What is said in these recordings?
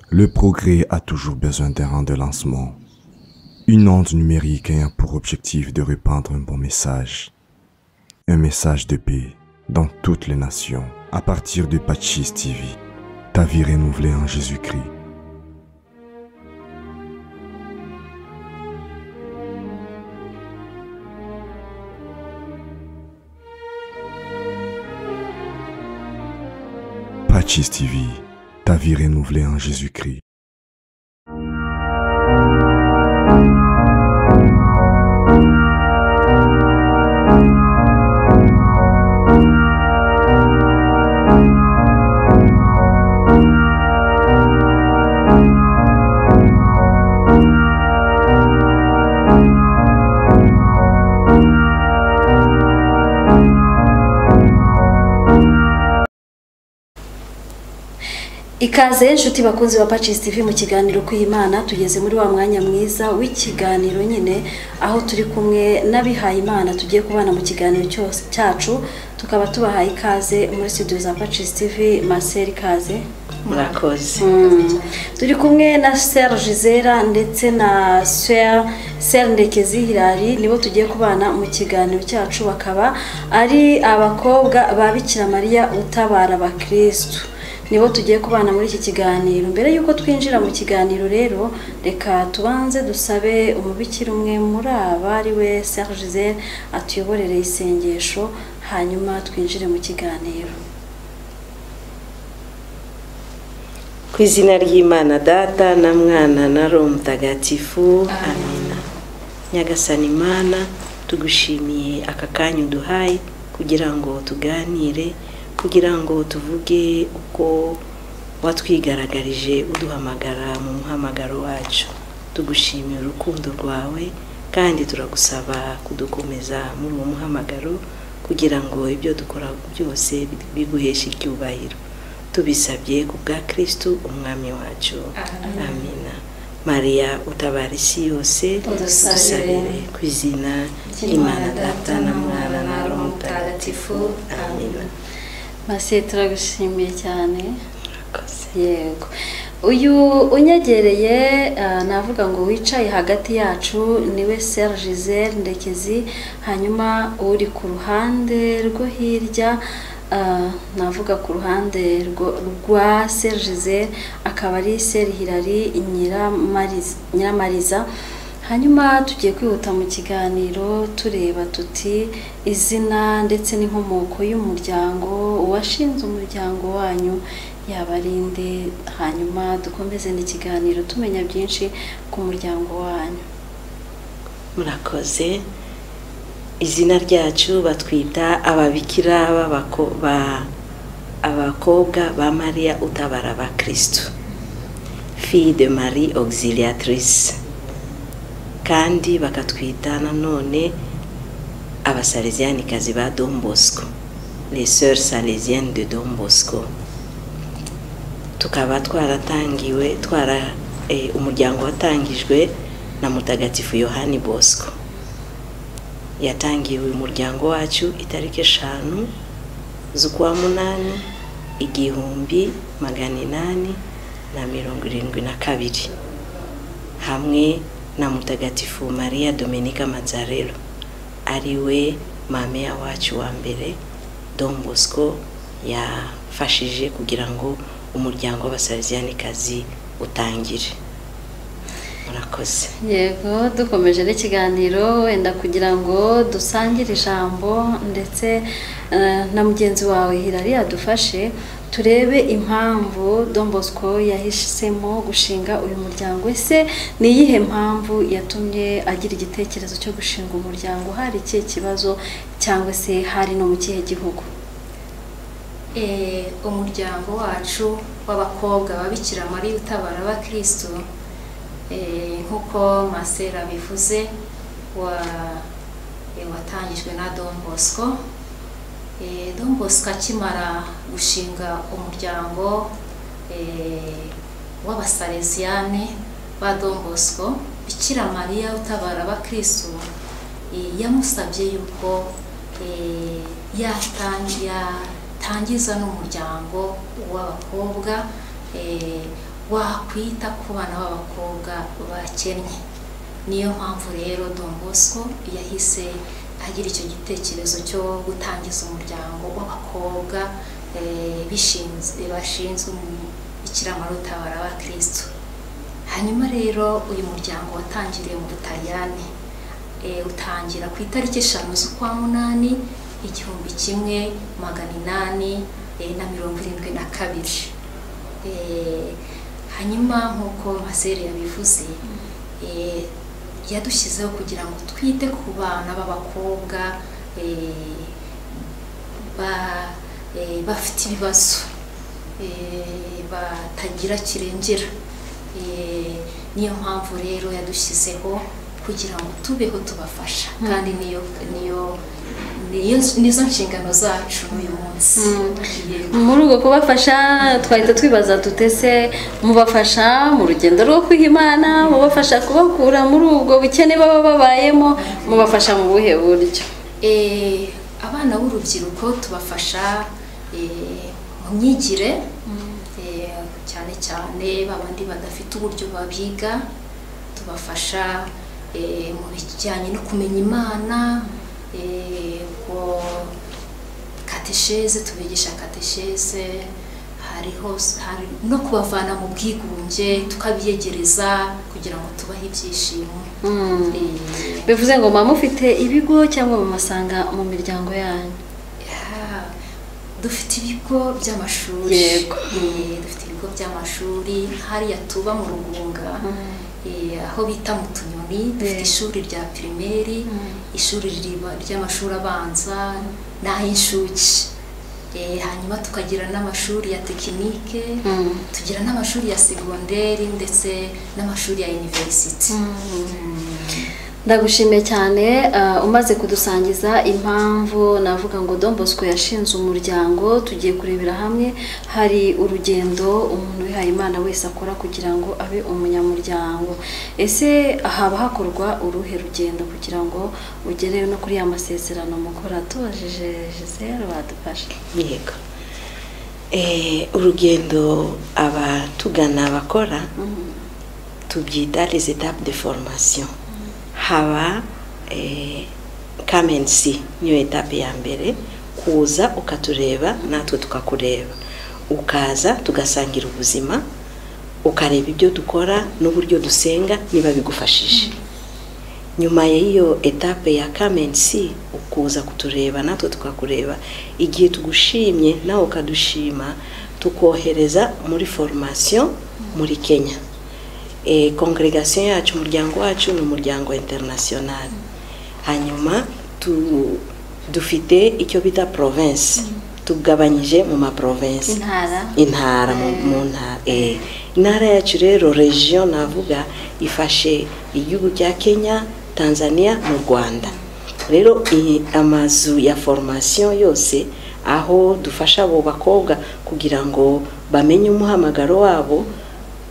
Le progrès a toujours besoin d'un rang de lancement. Une onde numérique ayant pour objectif de répandre un bon message. Un message de paix dans toutes les nations à partir de Pachis TV. Ta vie renouvelée en Jésus-Christ. Pachis TV. Ta vie renouvelée en Jésus-Christ. ikaze inshuti bakunzi ba pacis tv mu kiganiro kw'imana tugeze muri wa mwanya mwiza w'ikiganiro nyine aho turi kumwe n'abihaye imana tugiye kubana mu kiganiro cyose cyacu tukaba tubahaye ikaze muri studio za pacis tv marcel ikaze murakoze Mm. turi kumwe na serge zera ndetse na swer ser ndekezi hirari nibo tugiye kubana mu kiganiro cyacu bakaba ari abakobwa ba bikira mariya utabara abakirisitu nibo tugiye kubana muri iki kiganiro mbere y'uko twinjira mu kiganiro rero reka tubanze dusabe umubikira umwe muri aba ari we serge zera atuyoborere isengesho hanyuma twinjire mu kiganiro ku izina ry'imana data na mwana na roho mutagatifu amina nyagasani imana tugushimiye aka kanya uduhaye kugira ngo tuganire kugira ngo tuvuge uko watwigaragarije uduhamagara mu muhamagaro wacu tugushimira urukundo rwawe kandi turagusaba kudukomeza muri uwo muhamagaro kugira ngo ibyo dukora byose biguheshe icyubahiro tubisabye ku bwa kirisitu umwami wacu amina mariya utabara isi yose Udusabire. dusabire ku izina ry'imana data na mwana na roho mutagatifu amina masi turagushimiye cyane yego uyu unyegereye ah, navuga ngo wicaye hagati yacu niwe serge zere ndekezi hanyuma uri ku ruhande rwo hirya ah, navuga ku ruhande rwo- rwa serge zere akaba ari seri hirari Nyiramariz- nyiramariza hanyuma tugiye kwihuta mu kiganiro tureba tuti izina ndetse n'inkomoko y'umuryango uwashinze umuryango wanyu yabarinde hanyuma dukomeze n'ikiganiro tumenya byinshi ku muryango wanyu murakoze izina ryacu batwita ababikira b'abako- ba- abakobwa ba mariya utabara abakirisitu fille de marie auxiliatrice kandi bakatwita nanone abasalezianikazi ba don bosco les sœurs salesiennes de don bosco tukaba twaratangiwe twara eh, umuryango watangijwe na mutagatifu yohani bosco yatangiwe umuryango wacu itariki eshanu z'ukwa munani igihumbi magana inani na mirongo irindwi na kabiri hamwe na mutagatifu maria dominika mazarelo ariwe mameya wacu wa mbere don bosco yafashije kugira ngo umuryango w'abasalizianikazi utangire murakoze yego dukomeje n'ikiganiro wenda kugira ngo dusangire ijambo ndetse eh, na mugenzi wawe hirari yadufashe turebe impamvu don bosco yahisemo gushinga uyu muryango ese ni iyihe mpamvu yatumye agira igitekerezo cyo gushinga umuryango hari ikihe kibazo cyangwa se hari no mu kihe gihugu Eh, umuryango wacu w'abakobwa babikira mariya utabara abakirisitu eh, nk'uko masera bivuze wa eh, watangijwe na don bosco Eh, don bosco akimara gushinga umuryango eh, w'abasareziyane ba don bosco bikira mariya utabara abakirisitu eh, yamusabye yuko eh, yatangi- yatangiza n'umuryango w'abakobwa eh, wakwita ku bana b'abakobwa bakennye niyo mpamvu rero Don Bosco yahise agira icyo gitekerezo cyo gutangiza umuryango w'abakobwa bashinzwe ikiramarutabara ba kirisito hanyuma rero uyu muryango watangiriye mu butaliyani utangira ku itariki eshanu z'ukwa munani igihumbi kimwe magana inani na mirongo irindwi na kabiri hanyuma nk'uko maseri yabivuze yadushyizeho kugira ngo twite ku bana b'abakobwa bafite ibibazo batagira kirengera niyo mpamvu rero yadushyizeho kugira ngo tubeho tubafasha kandi niyo niyo nizo nshingano zacu uyu munsi muri ubwo kubafasha twahita twibaza dutese mubafasha mu rugendo rwo kwiha imana mubafasha kubakura muri ubwo bukene baba babayemo mubafasha mu buhe buryo abana b'urubyiruko tubafasha mu myigire cyane cyane babandi badafite uburyo babyiga tubafasha mu bijyanye no kumenya imana katesheze tubigisha katesheze hariho hari no kubavana mu bwigunge tukabiyegereza kugira ngo tubahe ibyishimo bivuze ngo mama ufite ibigo cyangwa mumasanga mu miryango yanyu dufite ibigo by'amashuri dufite ibigo by'amashuri hariya tuba mu rugunga aho bita mu tunyoni dufite ishuri rya pirimeri ishuri ry'amashuri abanza n'ay'incuke hanyuma tukagira n'amashuri ya tekinike tugira n'amashuri ya segonderi ndetse n'amashuri ya univerisiti ndagushimiye cyane umaze kudusangiza impamvu navuga ngo Bosco yashinze umuryango tugiye kurebera hamwe hari urugendo umuntu wihaye imana wese akora kugira ngo abe umunyamuryango ese haba hakorwa uruhe rugendo kugira ngo ugere no kuri ya masezerano mukora tubajije zeru badufashe yego urugendo abatugana bakora tubyita les étapes de formation haba kamensi niyo etape ya mbere kuza ukatureba natwe tukakureba ukaza tugasangira ubuzima ukareba ibyo dukora n'uburyo dusenga niba bigufashije nyuma y'iyo etape ya kamensi ukuza kutureba natwe tukakureba igihe tugushimye nawe ukadushima tukohereza muri formation muri kenya congregation yacu umuryango wacu ni umuryango international hanyuma dufite icyo bita province tugabanyije mu ma province intara mu ntara intara yacu rero region navuga ifashe igihugu cya kenya tanzania mu rwanda rero amazu ya formation yose aho dufasha abo bakobwa kugira ngo bamenye umuhamagaro wabo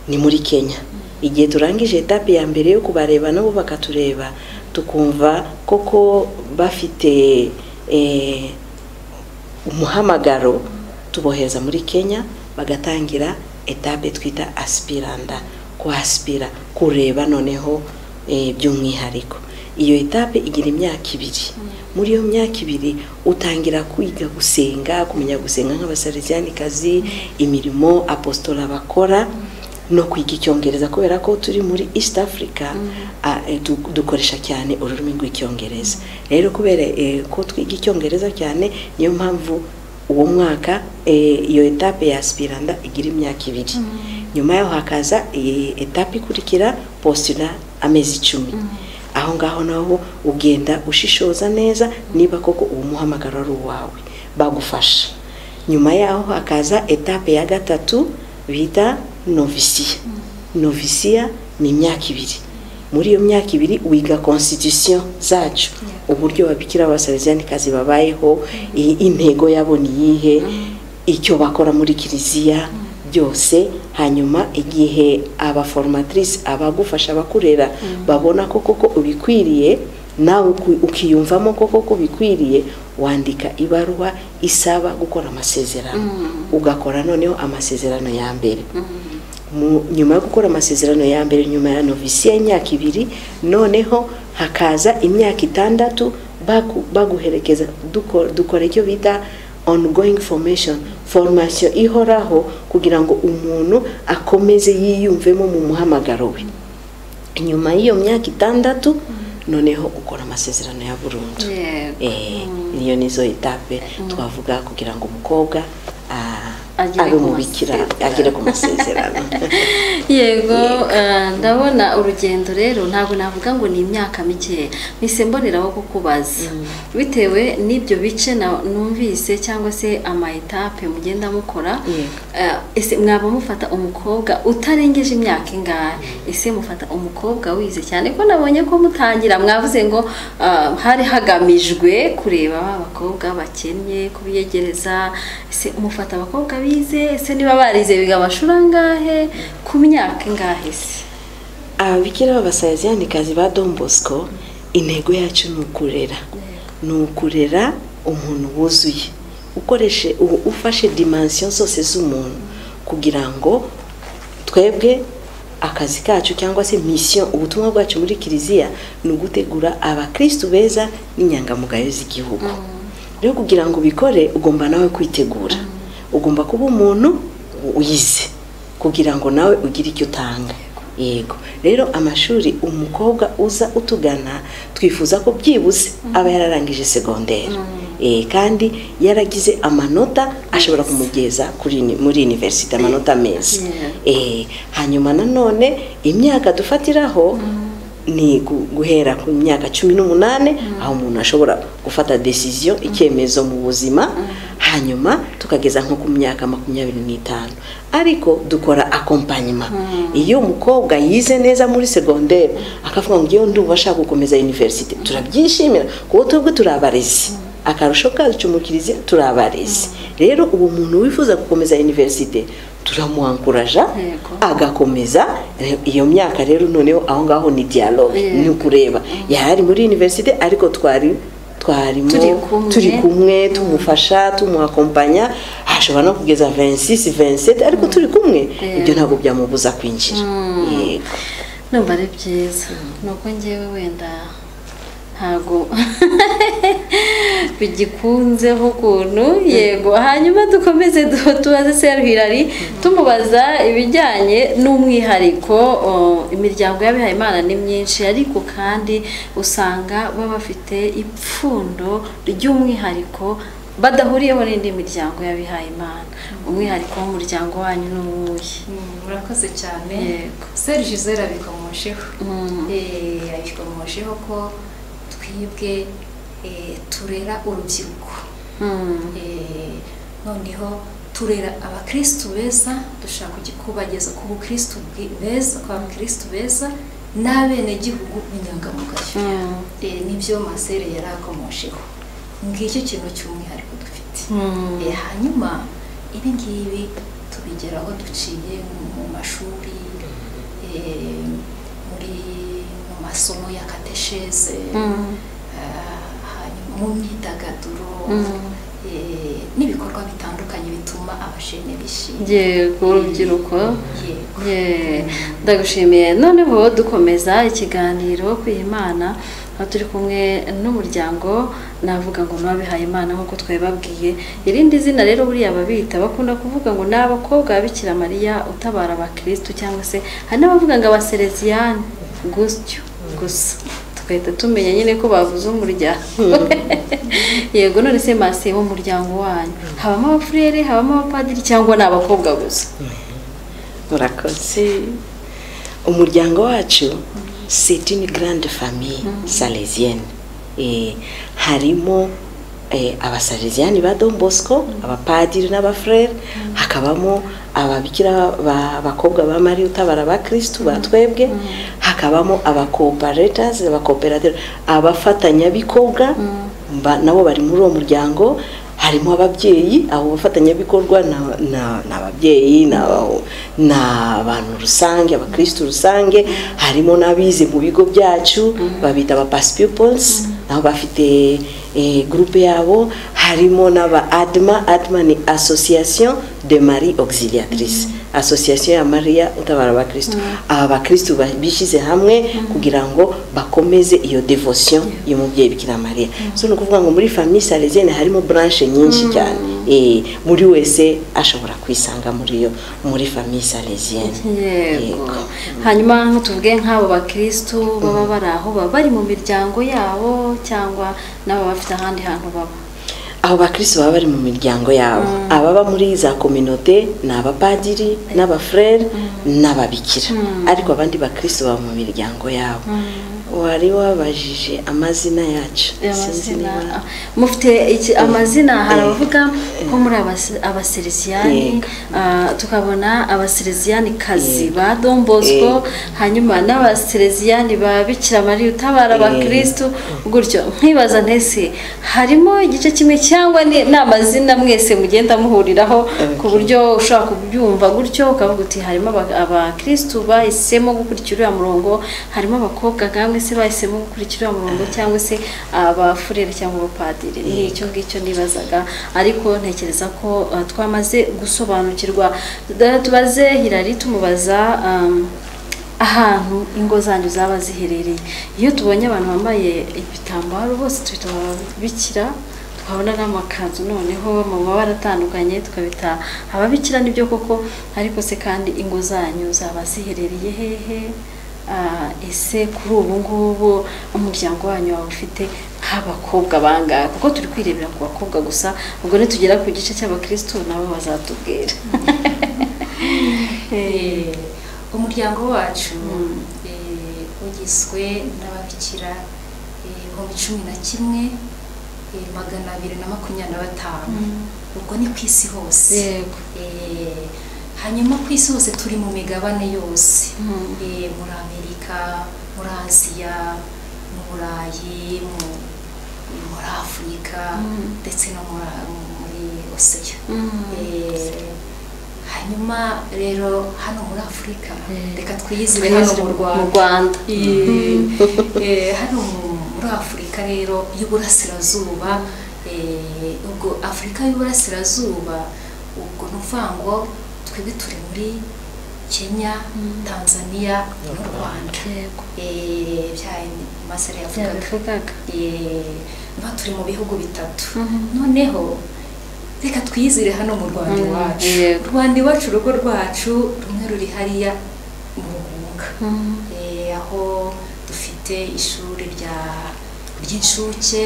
ni muri kenya igihe turangije etape ya mbere yo kubareba nabo bakatureba tukumva koko bafite umuhamagaro tubohereza muri kenya bagatangira etape twita asipiranda kuhasipira kureba noneho by'umwihariko iyo etape igira imyaka ibiri muri iyo myaka ibiri utangira kwiga gusenga kumenya gusenga nk'abasariziyanikazi imirimo apositora bakora no kwiga icyongereza kubera ko turi muri east africa dukoresha cyane ururimi rw'icyongereza rero kubera ko twiga icyongereza cyane niyo mpamvu uwo mwaka iyo etape ya asipiranda igira imyaka ibiri nyuma yaho hakaza etape ikurikira postura amezi icumi aho ngaho naho ugenda ushishoza neza niba koko uwo muhamagaro ari uwawe bagufasha nyuma yaho hakaza etape ya gatatu bita novisiya novisiya ni imyaka ibiri muri iyo myaka ibiri wiga constitution zacu uburyo babikira abasabiziyanikazi babayeho intego yabo ni iyihe icyo bakora muri kiliziya byose hanyuma igihe abaforomatrice abagufasha abakurera babona ko koko ubikwiriye nawe ukiyumvamo ko koko ubikwiriye wandika ibaruwa isaba gukora amasezerano ugakora noneho amasezerano ya mbere nyuma yo gukora amasezerano ya mbere nyuma ya novisi y'imyaka ibiri noneho hakaza imyaka itandatu baguherekeza dukora icyo bita ongoyingi formation formation ihoraho kugira ngo umuntu akomeze yiyumvemo mu muhamagaro we inyuma y'iyo myaka itandatu noneho ukora amasezerano ya burundu niyo nizo etape twavuga kugira ngo umukobwa abe umubikira agere ku masezerano yego ndabona urugendo rero ntabwo navuga ngo ni imyaka mikeya mpise mboneraho kukubaza bitewe n'ibyo bice numvise cyangwa se ama etape mugenda mukora ese mwaba mufata umukobwa utarengeje imyaka ingahe ese mufata umukobwa wize cyane ko nabonye ko mutangira mwavuze ngo hari hagamijwe kureba abakobwa bakennye kubiyegereza ese mufata abakobwa bize ese niba barize biga amashuri angahe ku myaka ingahe se ababikira b'abasayaziyandikazi ba Don Bosco intego yacu ni ukurera ni ukurera umuntu wuzuye ukoreshe ufashe dimansiyo zose z'umuntu kugira ngo twebwe akazi kacu cyangwa se misiyo ubutumwa bwacu muri kiliziya ni ugutegura abakirisitu beza n'inyangamugayo z'igihugu rero kugira ngo ubikore ugomba nawe kwitegura ugomba kuba umuntu wize kugira ngo nawe ugire icyo utanga yego rero amashuri umukobwa uza utugana twifuza ko byibuze aba yararangije segonderi kandi yaragize amanota ashobora kumugeza muri univerisite amanota meza hanyuma nanone imyaka dufatiraho ni guhera ku myaka cumi n'umunani aho umuntu ashobora gufata desiziyo icyemezo mu buzima hanyuma tukageza nko ku myaka makumyabiri n'itanu ariko dukora akompanyima iyo umukobwa yize neza muri segonderi akavuga ngo iyo ndumva ashaka gukomeza univerisite turabyishimira kuko twebwe turi abarezi akarusho kacu mu kiliziya turi abarezi rero uwo muntu wifuza gukomeza univerisite turamuhankuraja agakomeza iyo myaka rero noneho aho ngaho ni dialogue ni ukureba yari muri universite ariko twari twarimo turi kumwe tumufasha tumuhakompanya ashobora no kugeza 26 27 ariko turi kumwe ibyo ntabwo byamubuza kwinjira yego numva ari byiza nuko ngewe wenda ntabwo bigikunzeho ukuntu yego hanyuma dukomeze tubaze seri hirari tumubaza ibijyanye n'umwihariko imiryango y'abihayimana ni myinshi ariko kandi usanga baba bafite ipfundo ry'umwihariko badahuriyeho n'indi miryango y'abihayimana umwihariko w'umuryango wanyu ni uwuhe murakoze cyane seri jizera abikomojeho abikomojeho ko twibwe turera urubyiruko noneho turera abakirisitu beza dushaka kubageza ku bukirisitu beza ku bakirisitu beza n'abenegihugu b'inyangamugayo nibyo masere yari akomosheho ngicyo kintu cy'umwihariko dufite hanyuma ibi ngibi tubigeraho duciye mu mashuri muri masomo ya katesheze mu myidagaduro n'ibikorwa bitandukanye bituma abashene bishimye yego urubyiruko ndagushimiye noneho dukomeza ikiganiro kwihimana aho turi kumwe n'umuryango navuga ngo n'uwabihaye imana nk'uko twabibabwiye irindi zina rero buriya babita bakunda kuvuga ngo ni abakobwa bikira mariya utabara abakirisitu cyangwa se hari n'abavuga ngo abasereziyani gutyo gusa tugahita tumenya nyine ko bavuze umuryango yego none se masi w'umuryango wanyu habamo abafurere habamo abapadiri cyangwa ni abakobwa gusa murakoze umuryango wacu c'est une grande famille salesienne harimo abasareziyani ba don bosco abapadiri n'abafurere hakabamo ababikira abakobwa ba mari utabara ba kirisitu ba twebwe hakabamo abakoparetazi abakoperative abafatanyabikobwa nabo bari muri uwo muryango harimo ababyeyi abo bafatanyabikorwa ni ababyeyi ni abantu rusange abakirisitu rusange harimo n'abize mu bigo byacu babita abapasipiposi nabo bafite gurupe yabo harimo n'aba adma adma ni association de marie auxiliatrice asosiyasiyo ya mariya utabara abakirisitu aba bakirisitu ba- bishyize hamwe kugira ngo bakomeze iyo devosiyo y'umubyeyi bikira mariya so ni ukuvuga ngo muri famiye sarezene harimo buranshe nyinshi cyane Eh, muri wese ashobora kwisanga muri iyo muri famiye sarezene yego hanyuma tuvuge nk'abo bakirisitu baba bari aho baba bari mu miryango yabo cyangwa n'ababa bafite ahandi hantu baba abo bakirisitu baba bari mu miryango yabo ababa muri za kominote ni abapadiri n'abafurere n'ababikira ariko abandi bakirisitu baba mu miryango yabo wari wabajije amazina yacu Sinzi amazina niba- mufite iki amazina hari Eh. abavuga nko muri abas- abasereziyani Yego. ah, tukabona abasereziyani kazi Yego. ba don bosco Yego. hanyuma n'abasereziyani ba bikira mariya utabara Yego. abakirisitu gutyo nkibaza ntese harimo igice kimwe cyangwa ni ni amazina mwese mugenda muhuriraho ku Okay. buryo ushobora kubyumva gutyo ukavuga uti harimo aba- abakirisitu bahisemo gukurikira uriya murongo harimo abakobwa nkamwe se bahisemo gukurikira uriya murongo cyangwa se abafurere cyangwa abapadiri ni icyo ngicyo nibazaga ariko ntekereza ko uh, twamaze gusobanukirwa Da- tubaze hirari tumubaza um, ahantu ingo zanyu zaba ziherereye iyo tubonye abantu bambaye ibitambaro bose tubita ababikira tukabona n'amakanzu noneho mu mabara atandukanye tukabita ababikira nibyo koko ariko se kandi ingo zanyu zaba ziherereye hehe Ah, ese kuri ubu ngubu umuryango wanyu waba ufite nk'abakobwa bangahe kuko turi kwirebera ku bakobwa gusa ubwo nitugera ku gice cy'abakirisitu nabo bazatubwira Eh, umuryango wacu eh, ugizwe n'ababikira eh, ibihumbi cumi na kimwe eh, magana abiri na makumyabiri na batanu ubwo ni ku isi hose yego Eh, hanyuma ku isi hose turi mu migabane yose Mm. Eh, muri amerika muri aziya mu burayi mu- muri afurika Mm. ndetse no muri- muri osiya Mm. Eh, hanyuma rero hano muri afurika Eh, reka twiyizire hano mu mu rwanda rwanda Eh, eh, hano mu- muri afurika rero y'uburasirazuba eh, ubwo afurika y'uburasirazuba ubwo ni ukuvuga ngo twebwe turi muri kenya tanzania n'u rwanda yego Eh, bya masara yavugaga yabivugaga Eh, niba turi mu bihugu bitatu Mhm. noneho reka twiyizire hano mu rwanda Mm, iwacu yego. rwanda iwacu urugo rwacu rumwe ruri hariya mu rugunga Eh, aho dufite ishuri rya ry'incuke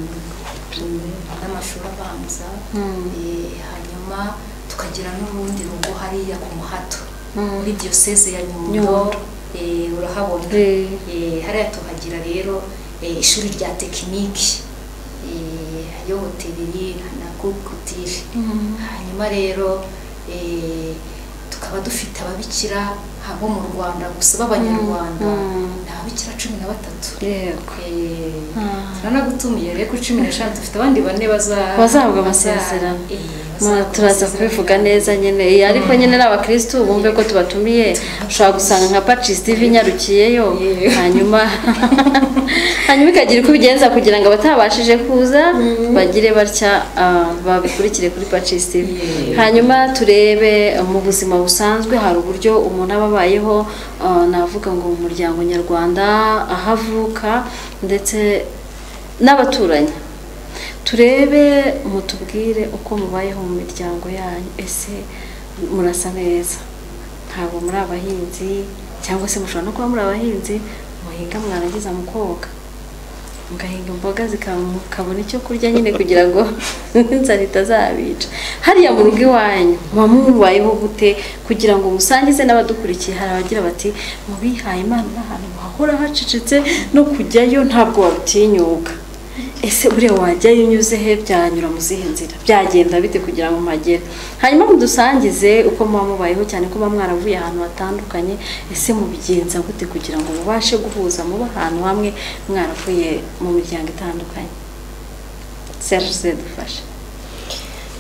mm, n'amashuri abanza Mm. Eh, hanyuma tukagira n'urundi rugo hariya ku muhato muri diyoseze ya nyundo Nyundo. eh, urahabona Eh. Eh, hariya tuhagira rero eh, ishuri rya tekiniki eh, yo hoteli na kukutiri hanyuma rero eh, tukaba dufite ababikira abo mu rwanda gusa b'abanyarwanda Mm. ni ababikira cumi na batatu yego Eh, Ah. turanagutumiye rero ku cumi n'eshanu dufite abandi bane baza- Bazahabwa baza- amasezerano. eh, Ma- bazahabwa turaza amasezerano. kubivuga neza nyine Eh, ariko nyine ni abakirisitu bumve ko tubatumiye ushobora gusanga nka pacis tv inyarukiyeyo Yego. hanyuma hanyuma ikagira uko ibigenza kugira ngo abatabashije kuza bagire batya ah, babikurikire kuri pacis tv Yego. hanyuma turebe eh, mu buzima busanzwe hari uburyo umuntu aba abayeho ah, navuga ngo mu muryango nyarwanda aho avuka ndetse n'abaturanyi turebe mutubwire uko mubayeho mu miryango yanyu ese murasa neza ntabwo muri abahinzi cyangwa se mushobora no kuba muri abahinzi muhinga mwarangiza mukoga mugahinga imboga zika- mukabona icyo kurya nyine kugira ngo inzara itazabica hariya mu rugo iwanyu muba mubayeho gute kugira ngo musangize n'abadukurikiye hari abagira bati mu bihaye imana ni ahantu hahora hacecetse no kujyayo ntabwo wabitinyuka ese buriya wajyayo unyuze he byanyura mu zihe nzira byagenda bite kugira ngo mpagere hanyuma mudusangize uko muba mubayeho cyane ko muba mwaravuye ahantu hatandukanye ese mubigenza gute kugira ngo mubashe guhuza muba ahantu hamwe mwaravuye mu miryango itandukanye serge zedufashe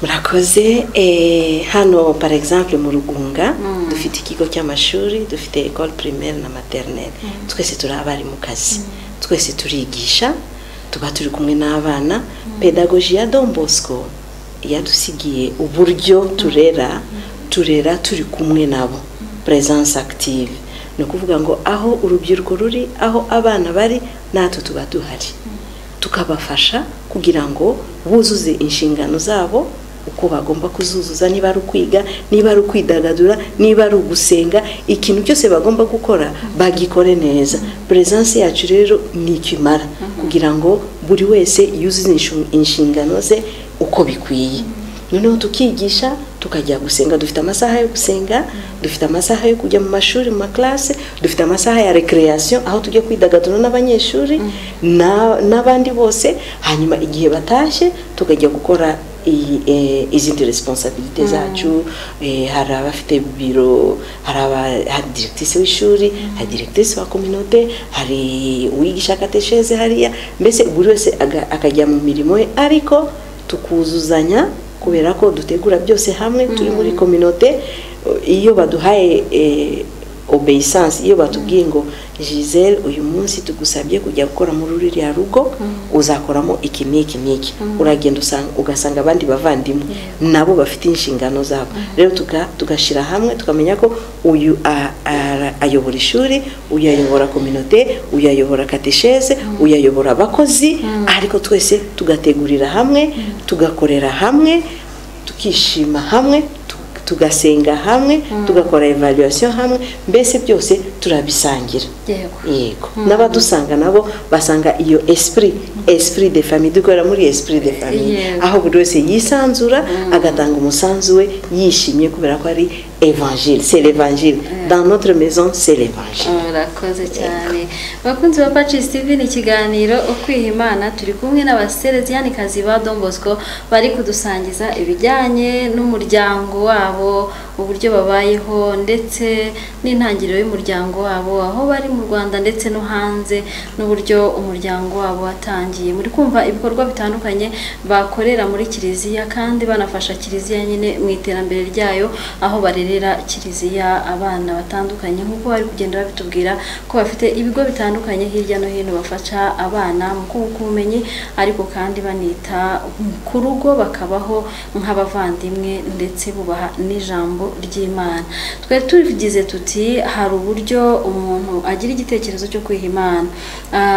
murakoze eh, hano par exemple mu rugunga Mm. dufite ikigo cy'amashuri dufite ecole primaire na maternelle twese turi abarimu kazi twese turigisha tuba turi kumwe n'abana pedagoji ya don bosco yadusigiye uburyo turera kubaturera turi kumwe nabo puresanse akitive ni ukuvuga ngo aho urubyiruko ruri aho abana bari natwe tuba duhari tukabafasha kugira ngo buzuze inshingano zabo uko bagomba kuzuzuza niba ari ukwiga niba ari ukwidagadura niba ari ugusenga ikintu cyose bagomba gukora bagikore neza puresanse yacu rero ni icyo imara kugira ngo buri wese yuzuze inshu- inshingano ze uko bikwiye noneho tukigisha tukajya gusenga dufite amasaha yo gusenga dufite amasaha yo kujya mu mashuri mu makarase dufite amasaha ya rekereyasiyo aho tujya kwidagadura n'abanyeshuri na- n'abandi bose hanyuma igihe batashye tukajya gukora iyi- eh, izindi resiponsabirite zacu eh, hari abafite biro hari aba- hari diregitisi w'ishuri hari diregitisi wa kominote hari uwigisha katesheze hariya mbese buri wese aga- akajya mu mirimo ye ariko tukuzuzanya kubera ko dutegura byose hamwe turi muri kominote iyo baduhaye eh, obeyisansi iyo batubwiye ngo gisele uyu munsi tugusabye kujya gukora muri ruriya rugo uzakoramo iki n'iki n'iki uragenda usanga- ugasanga abandi bavandimwe nabo bafite inshingano zabo rero tuga- tugashyira hamwe tukamenya ko uyu a- ara- ayobora ishuri uyu ayobora kominote uyu ayobora katesheze uyu ayobora abakozi ariko twese tugategurira hamwe tugakorera hamwe tukishima hamwe tu- tugasenga hamwe tugakora evaluation hamwe mbese byose turabisangira yego yego n'abadusanga nabo basanga iyo esprit esprit de famille dukorera muri esprit de famille Yego. aho buri wese yisanzura agatanga umusanzu we yishimye kubera ko ari evangile c'est l'evangile dans notre maison c'est l'evangile murakoze cyane bakunzi ba pacis tv ni ikiganiro ukwiha imana turi kumwe n'abasereziyanikazi ba Don Bosco bari kudusangiza ibijyanye n'umuryango wabo uburyo babayeho ndetse n'intangiriro y'umuryango wabo aho bari mu rwanda ndetse no hanze n'uburyo umuryango wabo watangiye muri kumva ibikorwa bitandukanye bakorera muri kiliziya kandi banafasha kiliziya nyine mu iterambere ryayo aho barerera kiliziya abana batandukanye nk'uko bari kugenda babitubwira ko bafite ibigo bitandukanye hirya no hino bafasha abana mu kunguka ubumenyi ariko kandi banita ku rugo bakabaho nk'abavandimwe ndetse bubaha n'ijambo ry'imana twe tubigize tuti hari uburyo umuntu agira igitekerezo cyo kwiha imana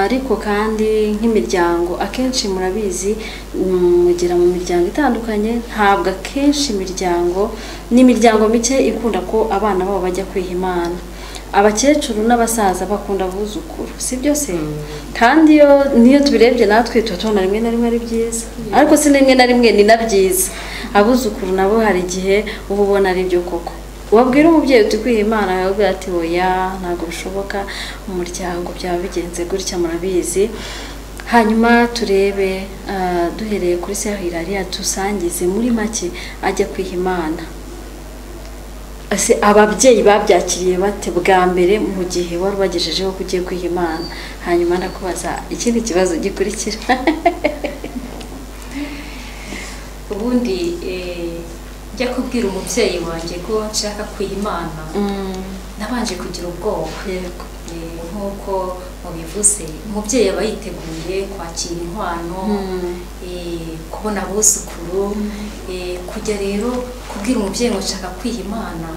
ariko kandi nk'imiryango akenshi murabizi mm, mugera mu miryango itandukanye ntabwo akenshi imiryango ni imiryango mike ikunda ko abana babo bajya kwiha imana abakecuru n'abasaza bakunda abuzukuru si byo se kandi iyo niyo tubirebye natwe tuba tubona rimwe na rimwe ari byiza ariko si rimwe na rimwe ni na byiza abuzukuru nabo hari igihe uba ubona ari byo koko wabwira umubyeyi uti kwiha imana yawe ati oya ntabwo bishoboka mu muryango byaba bigenze gutya murabizi hanyuma turebe ah, duhereye kuri se hirariya dusangize muri make ajya kwiha imana Ese ababyeyi babyakiriye bate bwa mbere mu gihe wari ubagejejeho ko ugiye kwiha imana hanyuma ndakubaza ikindi kibazo gikurikira ubundi eh, njya kubwira umubyeyi wanjye ko nshaka kuyimana Mm, nabanje kugira ubwoba yego Eh, nk'uko mubivuze umubyeyi aba yiteguye kwakira inkwano Mm, eh, kubona abuzukuru eh, kujya rero kubwira umubyeyi ngo nshaka kwiha imana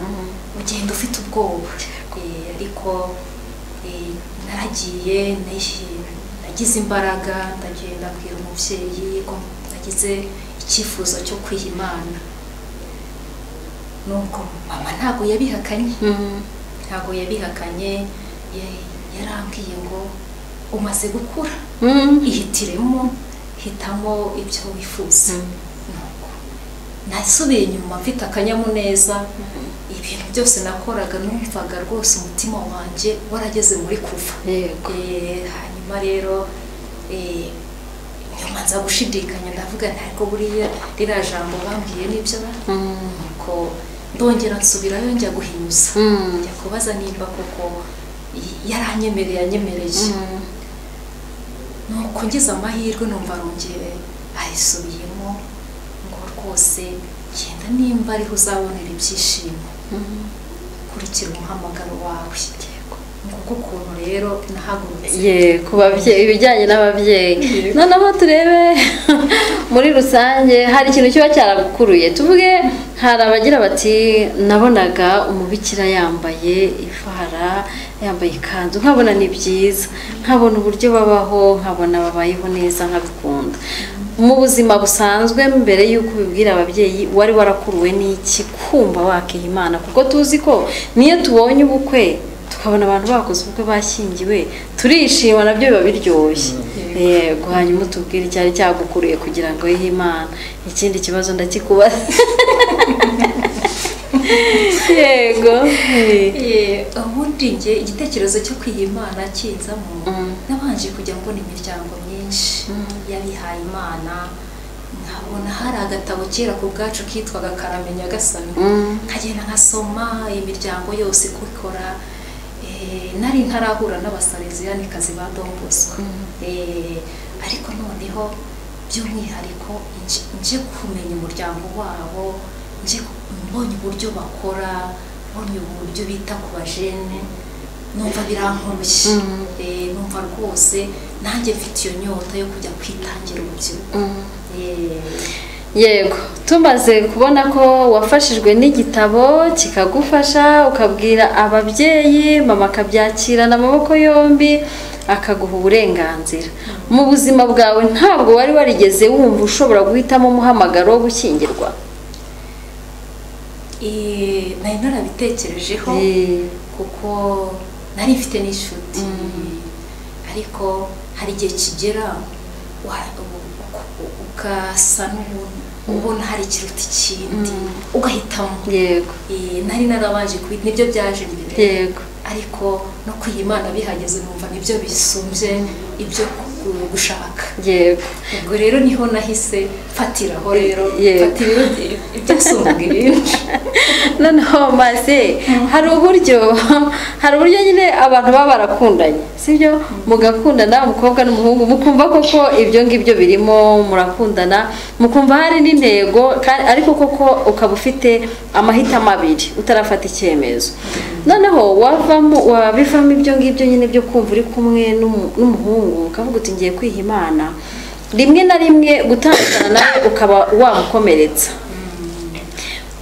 ugenda ufite ubwoba Eh, ariko eh, naragiye nahi- nagize imbaraga ndagenda abwira umubyeyi ko nagize icyifuzo cyo kwiha imana nuko mama ntabwo yabihakanye mm, ntabwo yabihakanye ye- yarambwiye ngo umaze gukura mm. ihitiremo hitamo ibyo wifuza Nuko nasubiye inyuma mfite akanyamuneza ibintu byose nakoraga numvaga rwose umutima wanjye warageze muri kuva yego Eh, hanyuma rero eh, nyuma nza gushidikanya ndavuga ntabwo buriya ririya jambo bambwiye nibyo ba Mm, nuko ndongera nsubirayo njya guhinyuza mm, njya kubaza nimba koko yaranyemereye yanyemereye mm. nuko ngize amahirwe numva arongeye ayisubiyemo ngo rwose genda nimba ariho uzabonera ibyishimo Mhm. kurikira umuhamagaro wawe nguko ukuntu rero nahagurutse ye ku babyeyi ibijyanye n'ababyeyi noneho turebe muri rusange hari ikintu kiba cyaragukuruye tuvuge hari abagira bati nabonaga umubikira yambaye ifara yambaye ikanzu nkabona ni byiza nkabona uburyo babaho nkabona babayeho neza nkabikunda mu buzima busanzwe mbere y'uko ubibwira ababyeyi wari warakuruwe n'iki kumva wakiha imana kuko tuzi ko niyo tubonye ubukwe tukabona abantu bakoze ubukwe bashyingiwe turishima nabyo biba biryoshye yego hanyuma utubwire icyari cyagukuriye kugira ngo wihe imana ikindi kibazo ndakikubaza yego Eh, ubundi njye igitekerezo cyo kwiha imana kinzamo nabanje kujya mbona imiryango myinshi y'abihaye imana nkabona hari agatabo kera ku bwacu kitwaga karamenya gasani Mm. nkagenda nkasoma imiryango yose uko ikora Eh, nari ntarahura n'abasalesiyanikazi ba Don Bosco Eh, ariko noneho by'umwihariko nje- nje kumenya umuryango wabo nje ku- mbonye uburyo bakora mbonye uburyo bita ku bajene numva birankoroshye Eh, numva rwose nanjye mfite iyo nyota yo kujya kwitangira urubyiruko Eh, yego tumaze kubona ko wafashijwe n'igitabo kikagufasha ukabwira ababyeyi mama akabyakirana amaboko yombi akaguha uburenganzira mu buzima bwawe ntabwo wari warigeze wumva ushobora guhitamo umuhamagaro wo gushyingirwa Eh, nari narabitekerejeho Eh. kuko nari mfite n'inshuti ariko hari igihe kigera wa- u- u- ugasa n'ubona ubona hari ikiruta ikindi ugahitamo yego Eh, nari narabanje kwi nibyo byaje mbere yego ariko no kwiha imana bihageze numva nibyo bisumbye ibyo gu- gushaka yego ubwo rero niho nahise fatiraho rero Yego. fatira ibyo- ibyasumbuga ibindi noneho maze hari uburyo hari uburyo nyine abantu baba barakundanye sibyo mugakundana umukobwa n'umuhungu mukumva koko ibyo ngibyo birimo murakundana mukumva hari n'intego kandi- ariko koko ukaba ufite amahitamo abiri utarafata icyemezo noneho wavamo wabivamo ibyo ngibyo nyine byo kumva uri kumwe n'umu- n'umuhungu ukavuga uti ngiye kwiha imana rimwe na rimwe gutandukana nawe ukaba wamukomeretsa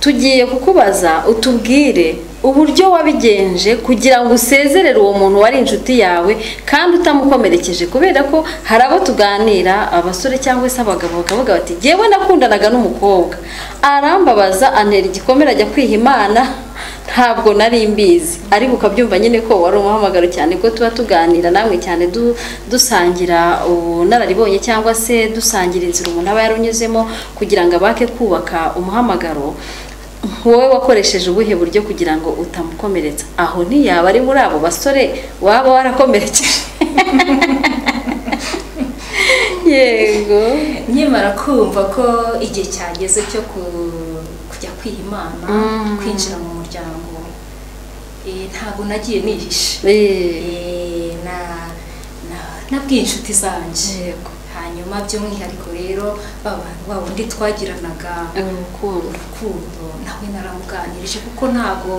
tugiye kukubaza utubwire uburyo wabigenje kugira ngo usezerere uwo muntu wari inshuti yawe kandi utamukomerekeje kubera ko hari abo tuganira abasore cyangwa se abagabo bakavuga bati jyewe nakundanaga n'umukobwa arambabaza antera igikomere ajya kwiha imana ntabwo nari mbizi ariko ukabyumva nyine ko wari umuhamagaro cyane ko tuba tuganira namwe cyane du- dusangira ubunararibonye cyangwa se dusangira inzira umuntu aba yarunyuzemo kugira ngo abake kubaka umuhamagaro wowe wakoresheje ubuhe buryo kugira ngo utamukomeretsa aho ntiyaba ari muri abo basore waba warakomerekeje yego nkimara kumva ko igihe cyageze cyo ku- kujya kwiha imana kwinjira mu muryango eh, ntabwo nagiye nihishe Eh, Eh, na- na- nabwiye inshuti zanjye yego hanyuma by'umwihariko rero ba bantu ba bundi twagiranaga urukundo urukundo nawe naramuganirije kuko ntabwo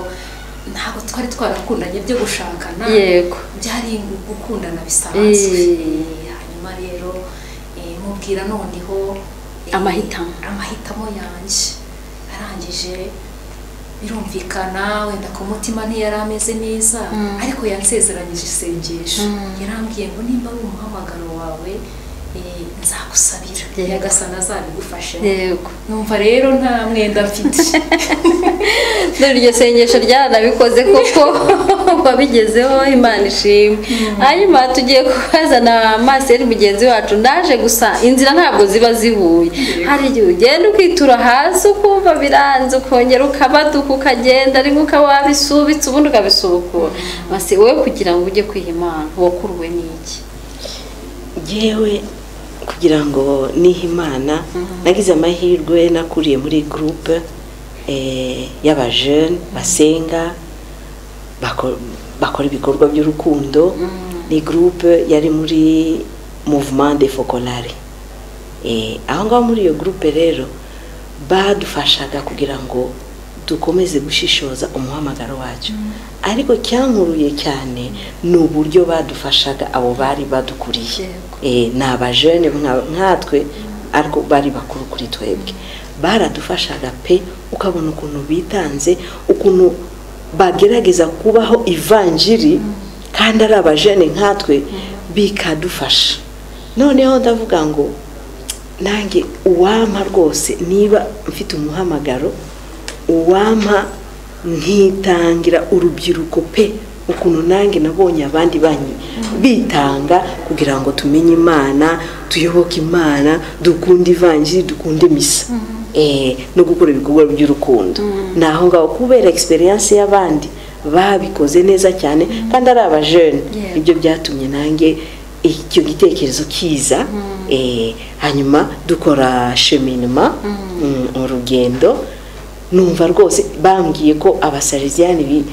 ntabwo twari twarakundanye byo gushakana yego byari gukundana bisanzwe Eh. Eh, hanyuma rero eh, mubwira noneho eh, Amahitamo. amahitamo yanjye arangije birumvikana wenda ku mutima ntiyari ameze neza ariko yansezeranyije isengesho yarambwiye ngo nimba ari umuhamagaro wawe eh, nzagusabira Yego. nyagasana azabigufashe yego numva rero nta mwenda mfite dore iryo sengesho ryaranabikoze koko wabigezeho imana ishimwe hanyuma tugiye kukazana maseri mugenzi wacu ndaje gusa inzira ntabwo ziba zihuye hari igihe ugenda ukitura hasi ukumva biranze ukongera ukabaduka ukagenda rimwe ukaba wabisubitse ubundi ukabisubukura masi wowe kugira ngo ujye kwiha imana wakuruwe n'iki yewe kugira ngo nihe imana nagize amahirwe nakuriye muri gurupe y'abajene basenga bako- bakora ibikorwa by'urukundo ni gurupe yari muri muvumande fokolare aho ngaho muri iyo gurupe rero badufashaga kugira ngo dukomeze gushishoza umuhamagaro wacu ariko cyankuruye cyane ni uburyo badufashaga abo bari badukuriye ni abajene nkatwe ariko bari bakuru kuri twebwe baradufashaga pe ukabona ukuntu bitanze ukuntu bagerageza kubaho ivanjiri kandi ari abajene nkatwe bikadufasha noneho ndavuga ngo nanjye uwampa rwose niba mfite umuhamagaro uwampa nkitangira urubyiruko pe ukuntu nanjye nabonye abandi banyu bitanga kugira ngo tumenye imana tuyoboke imana dukunde ivanjiri dukunde misa no gukora ibikorwa by'urukundo ni aho ngaho kubera egisperiyanse y'abandi babikoze neza cyane kandi ari abajene ibyo byatumye nanjye icyo gitekerezo kiza hanyuma dukora sheminima urugendo numva rwose bambwiye ko abasaliziyani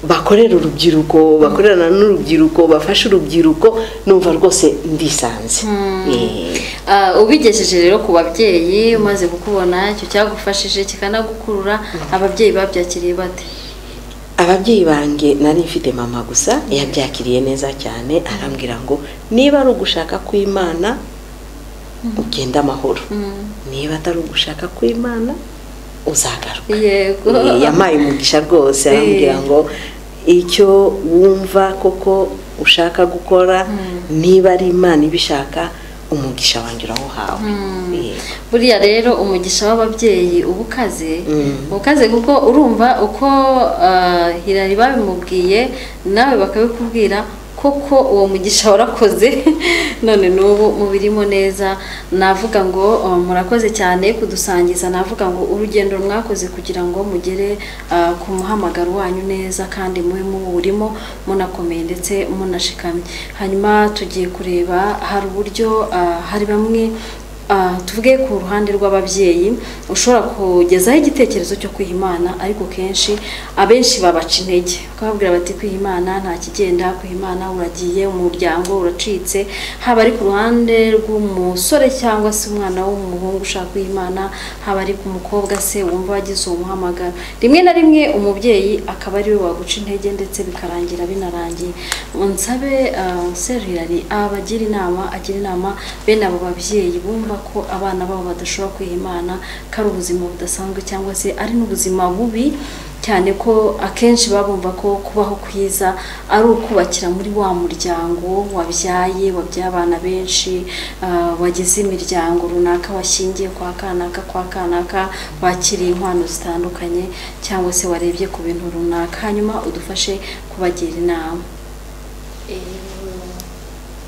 bakorera urubyiruko bakorana n'urubyiruko bafasha urubyiruko numva rwose ndisanze ubigejeje rero ku babyeyi umaze kukubona icyo cyagufashije kikanagukurura ababyeyi babyakiriye bate ababyeyi banjye nari mfite mama gusa yabyakiriye neza cyane arambwira ngo niba ari ugushaka kw'imana ugenda amahoro niba atari ugushaka kw'imana uzagaruka yamaye umugisha rwose arambwira ngo icyo wumva koko ushaka gukora niba ari imana ibishaka umugisha wanjye urawuhawe buriya rero umugisha w'ababyeyi uba ukaze ukaze kuko urumva uko hirari babimubwiye nawe bakabikubwira koko uwo mugisha warakoze none n'ubu mubirimo neza navuga ngo murakoze cyane kudusangiza navuga ngo urugendo mwakoze kugira ngo mugere ku muhamagaro wanyu neza kandi mube muwurimo munakomeye ndetse munashikamye hanyuma tugiye kureba hari uburyo hari bamwe tuvuge ku ruhande rw'ababyeyi ushobora kugezaho igitekerezo cyo kwiha imana ariko kenshi abenshi babaca intege ukababwira bati kwiha imana nta kigenda kwiha imana uragiye umuryango uracitse haba ari ku ruhande rw'umusore cyangwa se umwana w'umuhungu ushaka kwiha imana haba ari ku mukobwa se wumva wagize uwo muhamagaro rimwe na rimwe umubyeyi akaba ariwe waguca intege ndetse bikarangira binarangiye nsabe seriyari abagira inama agira inama bene abo babyeyi bumva ko abana babo badashobora kwiha imana ko ari ubuzima budasanzwe cyangwa se ari n'ubuzima bubi cyane ko akenshi babumva ko kubaho kwiza ari ukubakira muri wa muryango wabyaye wabyaye abana benshi wagize imiryango runaka washingiye kwa kanaka kwa kanaka wakiriye inkwano zitandukanye cyangwa se warebye ku bintu runaka hanyuma udufashe kubagira inama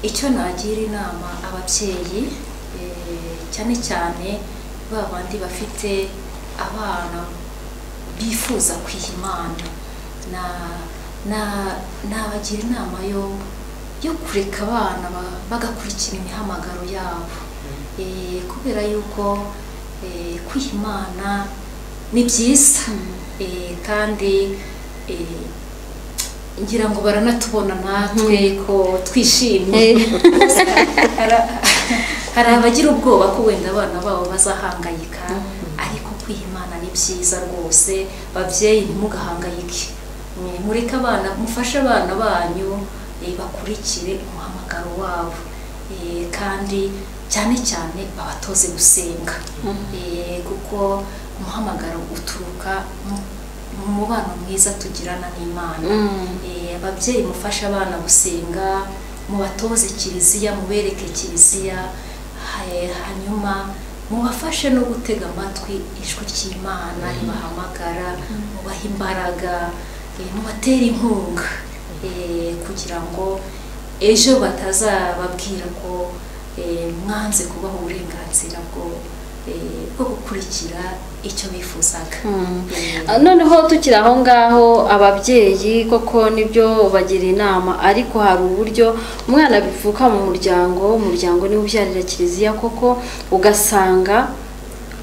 icyo nagira inama ababyeyi cyane cyane ba bandi bafite abana bifuza kwiha imana nabagira inama yo yo kureka abana bagakurikira imihamagaro yabo kubera yuko kwiha imana ni byiza kandi ngira ngo baranatubona natwe ko twishimye hari abagira ubwoba ko wenda abana babo bazahangayika ariko kwiha imana ni byiza rwose babyeyi ntimugahangayike mureke abana mufashe abana banyu bakurikire umuhamagaro wabo kandi cyane cyane babatoze gusenga kuko umuhamagaro uturuka mu mubano mwiza tugirana n'imana ababyeyi mufashe abana gusenga mubatoze kiliziya mubereke kiliziya hanyuma mubafashe no gutega amatwi ijwi ry'imana ribahamagara mubaha imbaraga mubatera inkunga kugira ngo ejo batazababwira ko mwanze kubaha uburenganzira bwo bwo gukurikira icyo bifuzaga noneho tukiri aho ngaho ababyeyi koko nibyo bagira inama ariko hari uburyo umwana bivuka mu muryango umuryango niwo ubyarira kiliziya koko ugasanga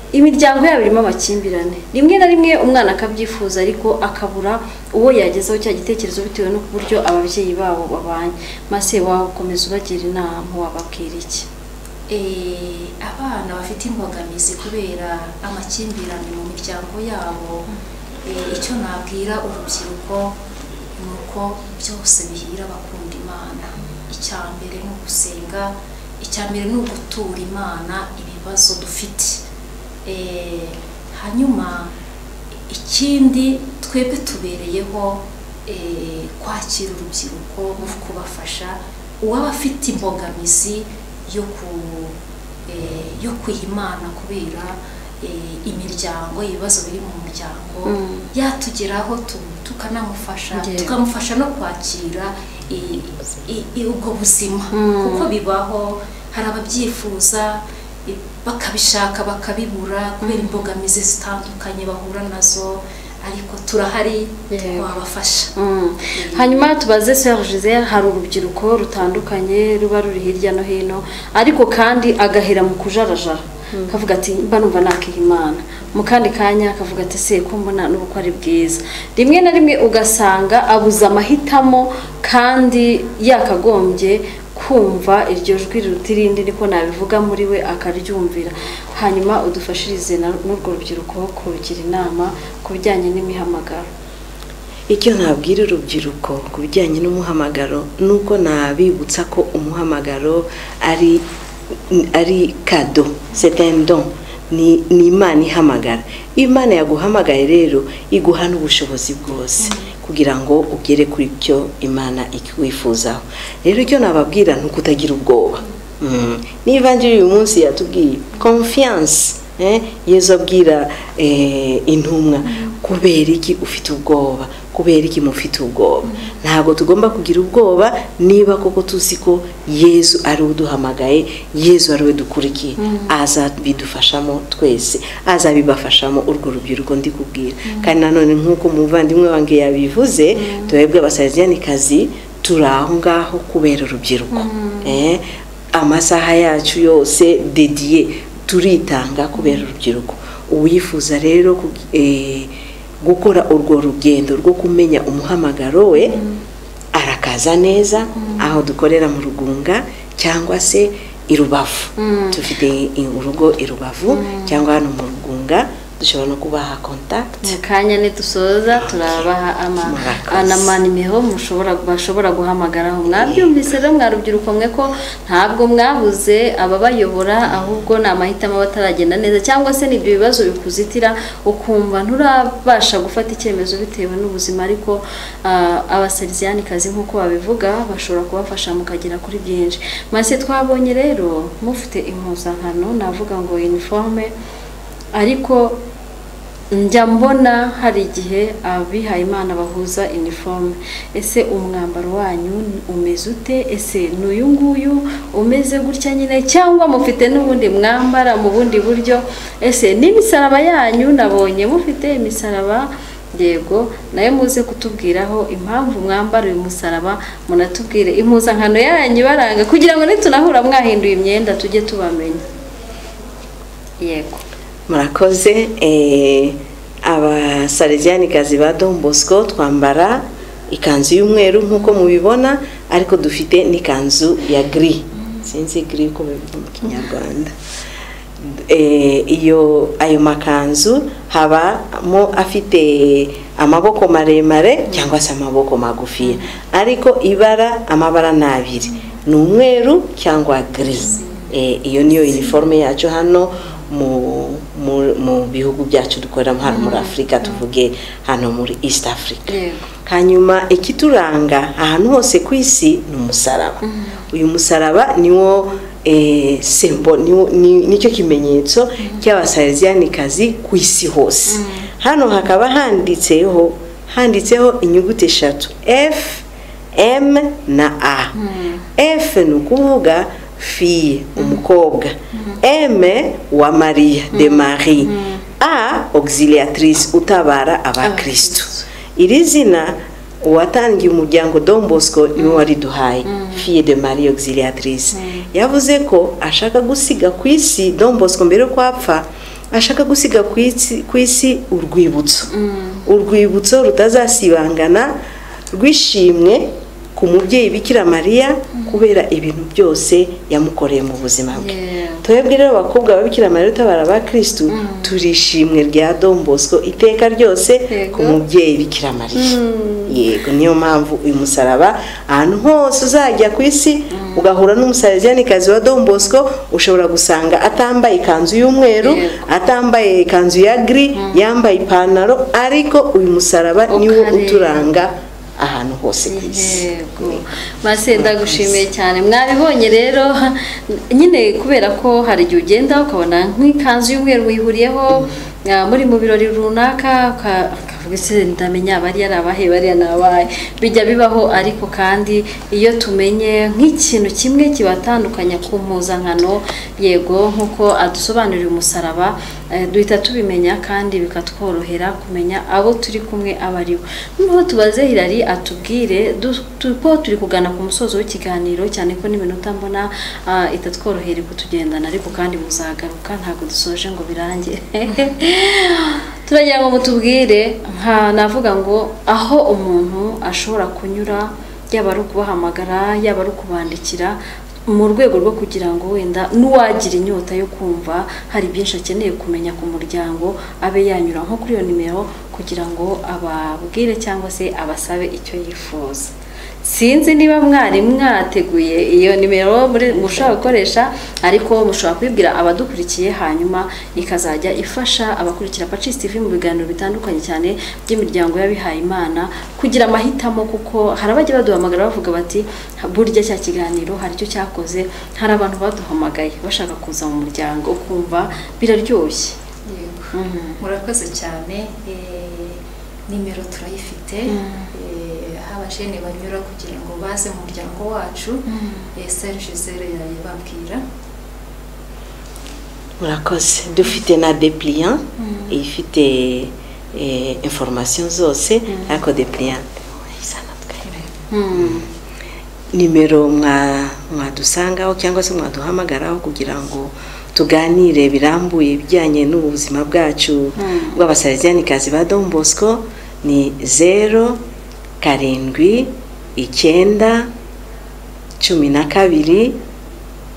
imiryango yabo irimo amakimbirane rimwe na rimwe umwana akabyifuza ariko akabura uwo yagezeho cya gitekerezo bitewe n'uburyo ababyeyi babo babanye maze wakomeza ubagira inama wababwira iki eh, abana bafite imbogamizi kubera amakimbirane mu miryango yabo eh, icyo nabwira urubyiruko ni uko byose bihira bakunda imana icya mbere ni ugusenga icya mbere ni ugutura imana ibibazo dufite Eh, hanyuma ikindi twebwe tubereyeho eh, kwakira urubyiruko mu kubafasha uwaba afite imbogamizi yo ku eh, yo kwihimana kubera eh, imiryango ibibazo biri mu muryango Mm. yatugeraho tu- tukanamufasha Yego. tukamufasha no kwakira i- i- i- ubwo buzima Mm. kuko bibaho hari ababyifuza i- bakabishaka bakabibura kubera imbogamizi zitandukanye bahura nazo ariko turahari Yego. twabafasha Mm. hanyuma tubaze seri gisele hari urubyiruko rutandukanye ruba ruri hirya no hino ariko kandi agahera mu kujarajara kavuga ati mba numva nakihimana mu kandi kanya akavuga ati se ko mbona n'ubu ko ari bwiza rimwe na rimwe ugasanga abuze amahitamo kandi yakagombye kumva iryo jwi riruta irindi niko nabivuga muri we akaryumvira hanyuma udufashirize na- n'urwo rubyiruko kurugira inama ku bijyanye n'imihamagaro icyo nabwira urubyiruko ku bijyanye n'umuhamagaro ni uko nabibutsa ko umuhamagaro ari ari kado setendo ni ni imana ihamagara iyo imana yaguhamagaye rero iguha n'ubushobozi bwose kugira ngo ugere kuri byo imana ikwifuzaho rero icyo nababwira ni ukutagira ubwoba Mm. niba njye uyu munsi yatubwiye confiance eh, yezu abwira eh, intumwa kubera iki ufite ubwoba kubera iki mufite ubwoba ntabwo tugomba kugira ubwoba niba koko tuzi ko yezu ari we uduhamagaye yezu ari we dukurikiye azabidufashamo twese azabibafashamo urwo rubyiruko ndi kubwira kandi nanone nk'uko umuvandimwe wanjye yabivuze twebwe abasaziyanikazi turi aho ngaho kubera urubyiruko Eh, amasaha yacu yose dediye turitanga kubera urubyiruko uwifuza rero ku- eh, gukora urwo rugendo rwo kumenya umuhamagaro we arakaza neza aho dukorera mu rugunga cyangwa se i rubavu dufite i- urugo i rubavu cyangwa hano mu rugunga dushobora no kubaha kontakiti mu kanya nidusoza turabaha ama- Murakoze. n'amanimero mushobora bashobora guhamagaraho mwabyumvise rero mwa rubyiruko mwe ko ntabwo mwabuze ababayobora ahubwo ni amahitamo bataragenda neza cyangwa se ni ibyo bibazo bikuzitira ukumva nturabasha gufata icyemezo bitewe n'ubuzima ariko ah, abaseriziyanikazi nk'uko babivuga bashobora kubafasha mukagera kuri byinshi mase twabonye rero mufite impuzankano navuga ngo uniforme ariko njya mbona hari igihe abihaye imana bahuza iniforume ese umwambaro wanyu umeze ute ese ni uyu nguyu umeze gutya nyine cyangwa mufite n'ubundi mwambara mu bundi buryo ese n'imisaraba yanyu nabonye mufite imisaraba yego nayo muze kutubwiraho impamvu mwambara uyu musaraba munatubwire impuzankano yanyu ibaranga kugira ngo nitunahura mwahinduye imyenda tujye tubamenya yego murakoze eh, abasareziyanikazi ba don bosco twambara ikanzu y'umweru nk'uko mubibona ariko dufite n'ikanzu ya giri sinzi giri uko bivuga mu kinyarwanda Eh, iyo ayo makanzu habamo afite amaboko maremare cyangwa se amaboko magufiya ariko ibara amabara ni abiri ni umweru cyangwa girizi iyo niyo uniforme yacu hano mu mu- mu bihugu byacu dukoreramo hano muri afurika tuvuge hano muri east africa yego hanyuma ikituranga ahantu hose ku isi ni umusaraba uyu musaraba niwo eh, sembo niwo- ni- nicyo kimenyetso cy'abasareziyanikazi ku isi hose hano hakaba handitseho handitseho inyuguti eshatu f m na a f ni ukuvuga fiye umukobwa m wa mariya de marie a auxiliatrice utabara abakristu iri zina uwatangiye umuryango don bosco niwe wariduhaye fiye de marie auxiliatrice yavuze ko ashaka gusiga ku isi don bosco mbere yuko apfa ashaka gusiga ku isi- ku isi urwibutso urwibutso rutazasibangana rw'ishimwe ku mubyeyi bikira mariya kubera ibintu byose yamukoreye mu buzima bwe twebwe rero abakobwa ba bikira mariya utabara ba kirisitu turishimwe rya Don Bosco iteka ryose ku mubyeyi bikira mariya yego niyo mpamvu uyu musaraba ahantu hose uzajya ku isi ugahura n'umusariziyanikazi wa Don Bosco ushobora gusanga atambaye ikanzu y'umweru atambaye ikanzu ya giri yambaye ipantaro ariko uyu musaraba niwo Ukareba. uturanga ahantu hose ku isi yego maze ndagushimiye cyane mwabibonye rero nyine kubera ko hari igihe ugenda ukabona nk'ikanzu y'umweru wihuriyeho ah, muri mu birori runaka uka- ukavuga ese ndamenya bariya ni abahe bariya ni abahe bijya bibaho ariko kandi iyo tumenye nk'ikintu kimwe kibatandukanya ku mpuzankano yego nk'uko adusobanurira umusaraba eh, duhita tubimenya kandi bikatworohera kumenya abo turi kumwe aba ari bo noneho tubaze hirari atubwire du- tu- ko turi kugana ku musozo w'ikiganiro cyane ko n'iminota mbona ah, itatworohera kutugendana ariko kandi muzagaruka ntabwo dusoje ngo birange turagira ngo mutubwire nka navuga ngo aho umuntu ashobora kunyura yaba ari ukubahamagara yaba ari ukubandikira mu rwego rwo kugira ngo wenda n'uwagira inyota yo kumva hari byinshi akeneye kumenya ku muryango abe yanyura nko kuri iyo nimero kugira ngo ababwire cyangwa se abasabe icyo yifuza sinzi niba mwari mwateguye iyo nimero muri- mushobora gukoresha ariko mushobora kubibwira abadukurikiye hanyuma ikazajya ifasha abakurikira Pacis TV mu biganiro bitandukanye cyane by'imiryango y'abihaye Imana kugira amahitamo kuko hari abajya baduhamagara bavuga bati burya cya kiganiro hari icyo cyakoze hari abantu baduhamagaye bashaka kuza mu muryango ukumva biraryoshye Yego. Mhm. murakoze cyane eh, nimero turayifite Eh, haba jene banyura kugira ngo baze mu muryango wacu Eh, Saint Gisele yayibabwira murakoze dufite na depliant ifite eh, information zose ariko depliant izana twebwe. Mm. nimero mwa- mwadusangaho cyangwa se mwaduhamagaraho kugira ngo tuganire birambuye ibijyanye n'ubuzima bwacu bw'abasariziyanikazi ba Don Bosco ni zero karindwi icyenda cumi na kabiri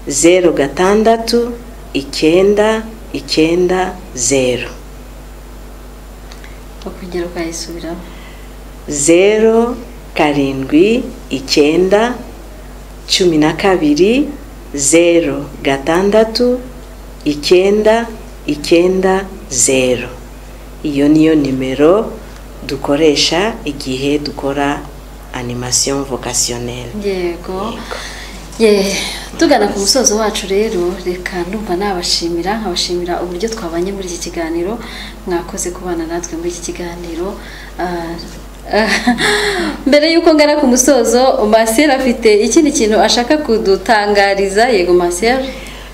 zeru gatandatu icyenda icyenda zeru ukongera ukayisubiramo zeru karindwi icyenda cumi na kabiri zeru gatandatu icyenda icyenda zeru iyo niyo nimero dukoresha igihe dukora animation vocationnelle yego Ye, tugana ku musozo wacu rero reka ndumva nabashimira nkabashimira uburyo twabanye muri iki kiganiro mwakoze kubana natwe muri iki kiganiro Ah, ah, mbere y'uko ngana ku musozo masiyeri afite ikindi kintu ashaka kudutangariza yego masiyeri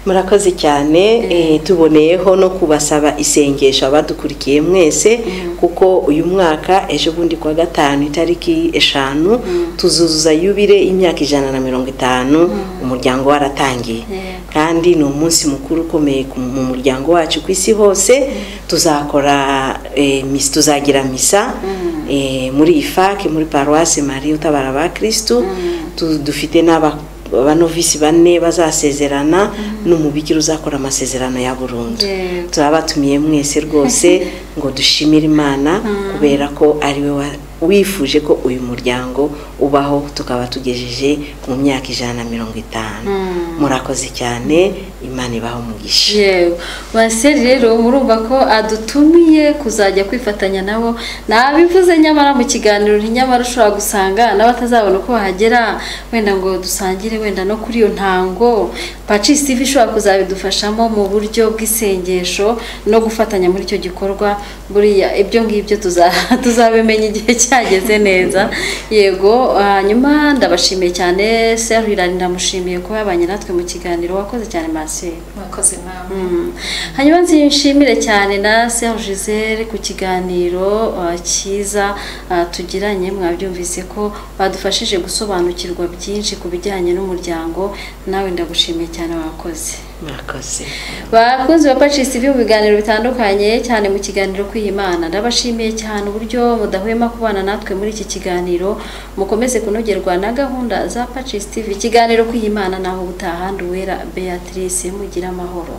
murakoze cyane eh, tuboneyeho no kubasaba isengesho abadukurikiye mwese kuko uyu mwaka ejo bundi kuwa gatanu itariki eshanu tuzuzuza yubire y'imyaka ijana na mirongo itanu umuryango waratangiye Yego. kandi ni umunsi mukuru ukomeye ku- mu muryango wacu ku isi hose tuzakora eh, mis- tuzagira misa eh, muri ifake muri paruwasi marie utabara ba kirisitu Tu- dufite n'aba- abanovisi bane bazasezerana n'umubikira uzakora amasezerano ya burundu Yego. turabatumiye mwese rwose ngo dushimire imana kubera ko ariwe wa- wifuje ko uyu muryango ubaho tukaba tugejeje mu myaka ijana na mirongo itanu murakoze cyane imana ibaho umugisha yewe masiyeri rero murumva ko adutumiye kuzajya kwifatanya nabo nabivuze nyamara mu kiganiro nyamara ushobora gusanga n'abatazabona uko bahagera wenda ngo dusangire wenda no kuri iyo ntango pacis tv ishobora kuzabidufashamo mu buryo bw'isengesho no gufatanya muri icyo gikorwa buriya ibyo ngibyo tuza- tuzabimenya igihe cyageze neza yego hanyuma ndabashimiye cyane seru hirani ndamushimiye kuba yabanye natwe mu kiganiro wakoze cyane masiyeri mwakoze namwe Mm. hanyuma nshimire cyane na Serge Gisele ku kiganiro uh, cyiza uh, tugiranye mwabyumvise ko badufashije gusobanukirwa byinshi ku bijyanye n'umuryango nawe ndagushimiye cyane wakoze mwakoze bakunze bapacisi mu biganiro bitandukanye cyane mu kiganiro kw'imana ndabashimiye cyane uburyo mudahwema kubana natwe muri iki kiganiro mukomeze kunogerwa na gahunda za pacisi tv ikiganiro kw'imana naho ubutaha nduwera beatrice mugira amahoro